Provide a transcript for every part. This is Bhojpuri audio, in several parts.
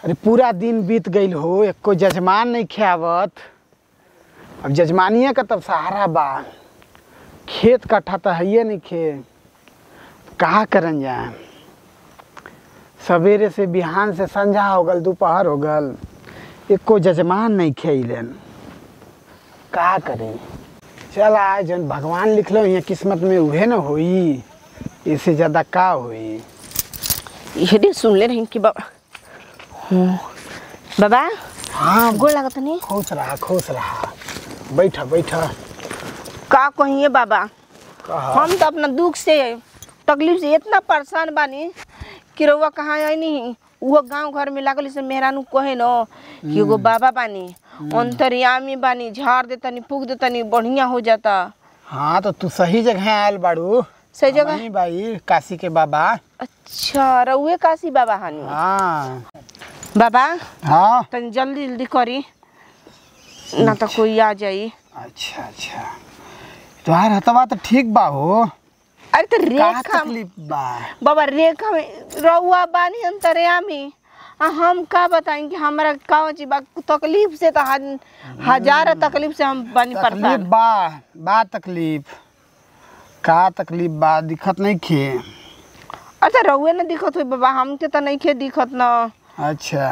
अरे पूरा दिन बीत गईल हो एको जजमान नहीं खियावत अब जजमानिए का तब सहारा बा खेत कट्ठा तो है नहीं खे कहाँ करन जाए सवेरे से बिहान से संझा हो गल दोपहर हो गल एको जजमान नहीं खेलन का करें चल आज जन भगवान लिखलो यहाँ किस्मत में उहे न होई इससे ज़्यादा का होई यदि सुनले रही कि बाबा हम्म, बाबा हाँ गोड़ लागत नहीं खुश रहा खुश रहा बैठा बैठा का कहिए बाबा कहा हम तो अपना दुख से तकलीफ से इतना परेशान बानी कि रउआ कहाँ आई नहीं वो गांव घर में लागल से मेहरानू कहे न कि एगो बाबा बानी अंतर्यामी बानी झाड़ देतनी फूक देतनी बढ़िया हो जाता हाँ तो तू सही जगह आयल बाड़ू सही जगह हमही भाई काशी के बाबा अच्छा रउए काशी बाबा हानी हाँ बाबा हाँ तनी जल्दी जल्दी करी ना तो कोई आ जाई अच्छा अच्छा तुम्हार हतवा तो ठीक बा हो अरे तो का रेखा तकलीफ बा बाबा रेखा में रउआ बानी अंतर्यामी आ हम का बताएं कि हमारा का चीज बा तकलीफ से तो हज- हजार तकलीफ से हम बानी तकलीफ परेशान बा बा तकलीफ का तकलीफ बा दिखत नहीं खे अच्छा रउए ना दिखत हुई बाबा हमके तो नहीं खे दिखत ना अच्छा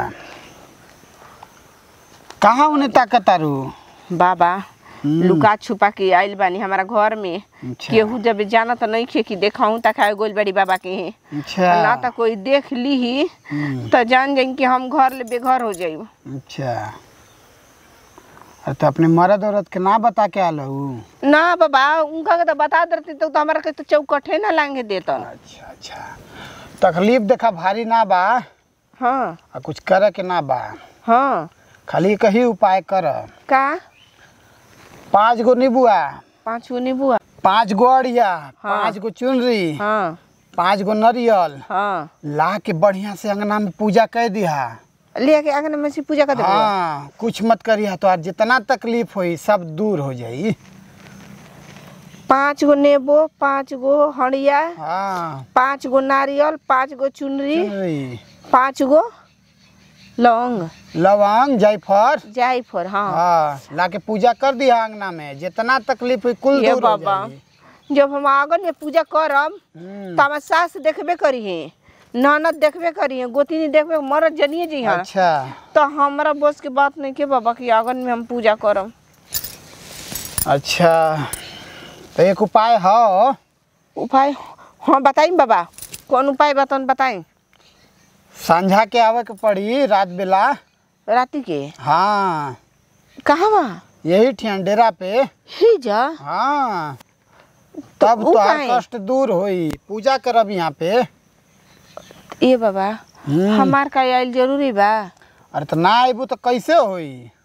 कहाँ उन्हें ताकत आरू बाबा हम्म। लुका छुपा के आइल बानी हमारा घर में अच्छा केहू जब जाना तो नहीं खे कि देखाऊं तक आए गोल बड़ी बाबा के ही अच्छा ना तो कोई देख ली ही हम्म, तो जान जाई कि हम घर ले बेघर हो जाई अच्छा अरे तो अपने मर्द औरत के ना बता के आल हूँ ना बाबा उनका के तो बता देते तो, तो हमारा के तो चौकठे ना लांगे देता अच्छा अच्छा तकलीफ देखा भारी ना बा हाँ आ कुछ करे के ना बा हाँ खाली कही उपाय कर का पाँच गो नीबुआ पाँच गो नींबू पाँच गो अड़िया पाँच गो चुनरी हाँ पाँच गो नरियल हाँ ला के बढ़िया से अंगना में पूजा कर दिहा ले के आंगन में से पूजा कर देबो हाँ कुछ मत करिहा तो आज जितना तकलीफ होई सब दूर हो जाई पाँच गो नेबो पाँच गो हड़िया हाँ पाँच गो नारियल पाँच गो चुनरी चुनरी पाँच गो लौंग लवंग जायफल जायफल हाँ हाँ ला के पूजा कर दिया अंगना में जितना तकलीफ हुई कुल ये दूर हो बाबा जाई जब हम आंगन में पूजा करब हम्म, तो हमार सास देखबे करी है ननद देखबे करी है गोतिनी देखबे मरद जनिए जी हाँ अच्छा तो हमारा बस के बात नहीं के बाबा कि आंगन में हम पूजा करब अच्छा तो एक उपाय हो उपाय हाँ बताई बाबा कौन उपाय बताऊँ बताई संझा के आवे के पड़ी रात बेला राति के हाँ कहाँ बा यही ठियान डेरा पे ही जा हाँ तब ऊ तो काहे? कष्ट दूर होई पूजा करब यहाँ पे ए बाबा हम्म। हमार का आइल जरूरी बा अरे तो ना आइबू तो कैसे होई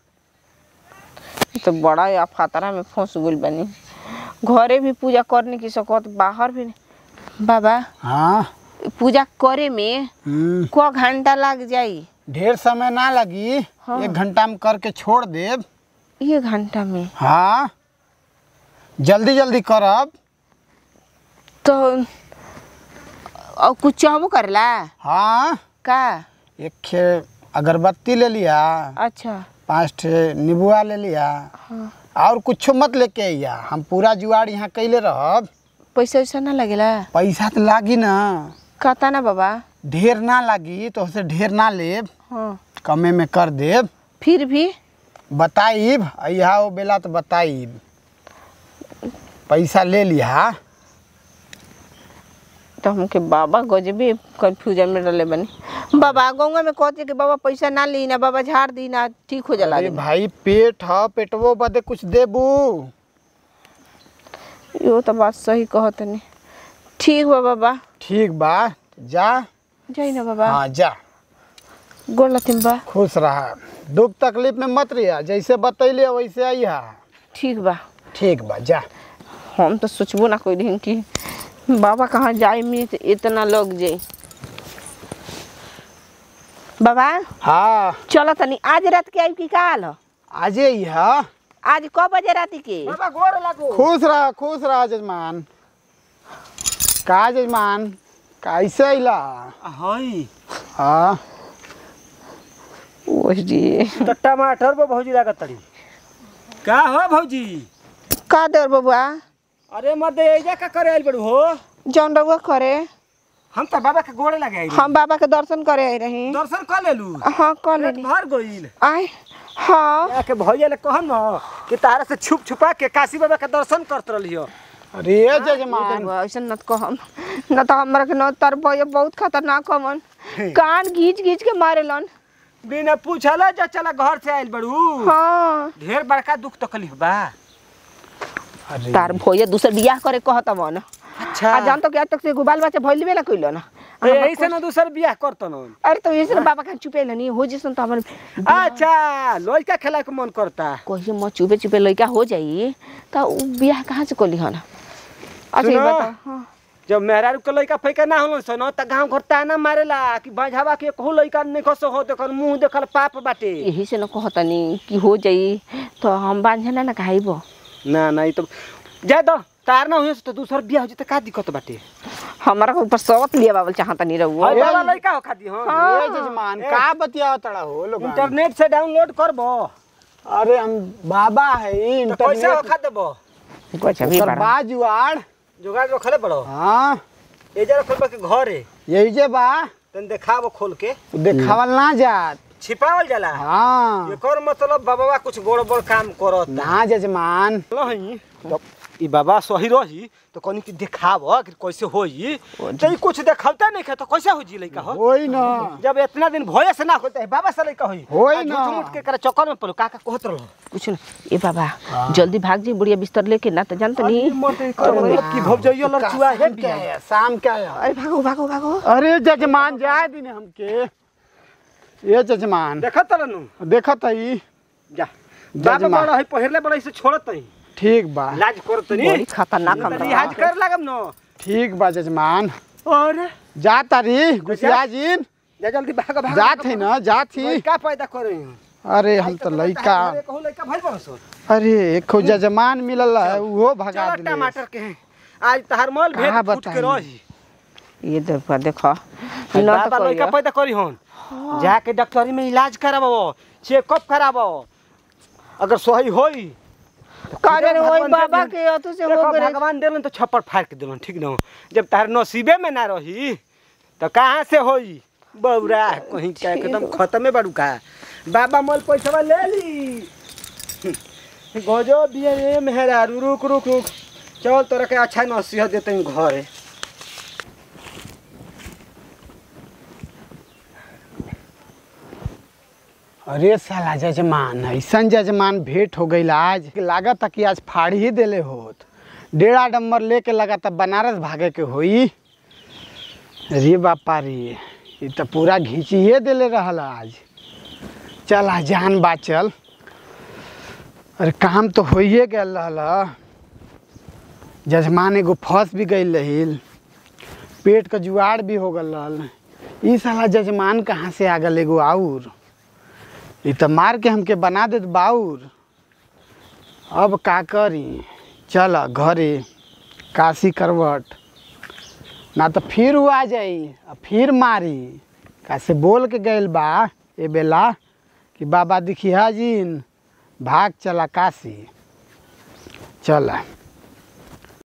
ई तो बड़ा या खतरा में फंस गइल बनी घरे भी पूजा करने की सकत बाहर भी नहीं। बाबा हाँ पूजा करे में हम्म, क घंटा लग जाई ढेर समय ना लगी हाँ। एक घंटा में करके छोड़ देब ये घंटा में हाँ जल्दी जल्दी करब तो और कुछ चाहबो करला हाँ का एक खे अगरबत्ती ले लिया अच्छा पाँच ठे नीबुआ ले लिया हाँ और कुछो मत लेके अइया हम पूरा जुआड़ यहाँ कैले रहब पैसा वैसा ना लगेला पैसा तो लागी ना कहता ना बाबा ढेर ना लागी तो उसे ढेर ना लेब हाँ कमे में कर देब फिर भी बताइब अइहा वो बेला तो बताइब पैसा ले लिहा तो हमके बाबा गजबे कंफ्यूजन में रहले बनी बाबा गौवा में कहते कि बाबा पैसा ना ली ना बाबा झाड़ दी ना ठीक हो जाला अरे भाई पेट ह पेटवो बदे कुछ देबू यो तो बात सही कहत नहीं ठीक बा बाबा ठीक बा जा जाई ना बाबा हाँ जा गोड़ लथिम बा खुश रहा दुख तकलीफ में मत रहिया जैसे बतैले वैसे अइहा ठीक बा ठीक बा जा हम तो सोचबो ना कोई दिन कि बाबा कहाँ जाए में तो इतना लोग जाई बाबा हाँ चलो तनी आज रात के आई की काल ह? आजे अइहा आज कब बजे रात के खुश रहा खुश रहा जजमान का जजमान कैसे अइला हई हाँ ओही तो टमाटर पर भौजी लागत तड़ी का हो भौजी का देर बबुआ अरे मर्द एजा का करे आइल बड़ू हो जौन रउआ करे हम तो बाबा के गोड़े लगे आइल हम बाबा के दर्शन करे आई रही दर्शन कर लेलू हाँ कर पेट लेनी भर गइल आय हाँ जाके भैया ले कहन न कि तारा से छुप छुपा के काशी बाबा के दर्शन करत रहलियो अरे जजमान ऐसा न कहम न तो हमरा के न तर भैया बहुत खतरनाक हमन कान घींच घींच के मारेलन बिना पूछला जा चला घर से आइल बड़ू हाँ ढेर बड़का दुख तकलीफ बा अरे तार भैया दूसर बियाह करे कहत मन अच्छा आ जान तो क्या तक से गुबाल बच्चा भइलबे ना कइलो ना तो यही से ना दूसर बियाह करतन अरे तो ये बाबा का चुपे नहीं हो जैसन तो हमर अच्छा लड़का खेला के मन करता कहिए म चुपे चुपे लइका हो जाई त उ बियाह कहाँ से कली हन अच्छा ये सुनो। बता हाँ जब मेहरारू के लड़का फैका ना होलन सन त गांव घर ताना मारेला कि बाझावा के कहू लड़का नहीं खसो हो देखल मुंह देखल पाप बाटे यही से न कहतनी कि हो जाई तो हम बांझना ना खाइबो ना ना ई तो जा दो तार ना हुए तो दूसर बियाह हो जते का दिक्कत बाटे हमारा के ऊपर सवत लिया बाबल चाहता नहीं रहू हई वाला लड़का हो खादी हम ये जजमान का बतिया तड़ा हो लोग इंटरनेट से डाउनलोड करबो अरे हम बाबा है तो पैसा हो इंटरनेट खा देबो कुछ अभी ओकर बड़ा बा जुआड़ जुगाड़ रखले बड़ो हाँ एजा रखल के घरे यही जे बा तन देखाबो खोल के देखावल ना जात छिपावल जाला हाँ एकर मतलब बाबा कुछ गड़बड़ काम करत ना जजमान नहीं तो ई बाबा सही रही तो कनी कि देखाब कि कैसे होई तो ई कुछ देखलता नहीं तो कैसे हो जी लइका हो होई ना जब इतना दिन भोए से ना होता है बाबा से लइका होई होई आ ना। झूठ मूठ के करे चक्कर में पड़ो काका कहत रहो कुछ ना ए बाबा जल्दी भाग जी बुढ़िया बिस्तर लेके ना तो जानत नहीं की भव जाइयो लड़चुआ है शाम क्या है शाम क्या है अरे भागो भागो भागो अरे जजमान जाए दिन हमके ये जजमान देखत रहनु देखत है जा बाबा जजमान। बड़ा है पहिरले बड़ा से छोड़त नहीं ठीक बा लाज करत बड़ी नहीं खतरनाक हम लिहाज कर लागम न ठीक बा जजमान और जा तारी गुसिया जी जा जल्दी भाग भाग जात है ना जात ही का पैदा करे हैं अरे हम तो लइका कहू लइका भाई बरसो अरे एक जजमान मिलल है वो भगा चलो दिले टमाटर के हैं आज तहार मल भेद कहाँ फूट के बताई? रही ये देखो देखो न बाबा तो लइका कोई पैदा करी हन जाके डॉक्टरी में इलाज कराबो चेकअप कराबो अगर सही होई करे रे वही भगवान बाबा दे के अतु से देखो हो गए भगवान देलन तो छप्पर फाड़ के देलन ठीक न जब तार नसीबे में ना रही तो कहाँ से होई बौरा कहीं क्या एकदम खत्मे बाड़ू का बाबा मल पैसा ले ली गजो दिए ये मेहरारू रुक रुक रुक चल तोरा के अच्छा नसीहत देते हैं घरे अरे साला जजमान ऐसन जजमान भेंट हो गई आज लागत कि आज फाड़ ही देले होत डेढ़ा डम्बर लेके लगा बनारस भागे के होई रे बापा रे ये तो पूरा घींचिए देले रहल आज चल आ जान बाचल अरे काम तो होइए गल रहल जजमान एगो फंस भी गई रहिल पेट का जुआड़ भी हो गल रहल ई साला जजमान कहाँ से आ गल एगो आउर ई तो मार के हमके बना देत बाउर अब का करी चल घरे काशी करवट ना तो फिर वो आ जाई आ फिर मारी कैसे बोल के गइल बा ए बेला कि बाबा दिखिया जीन भाग चला काशी चल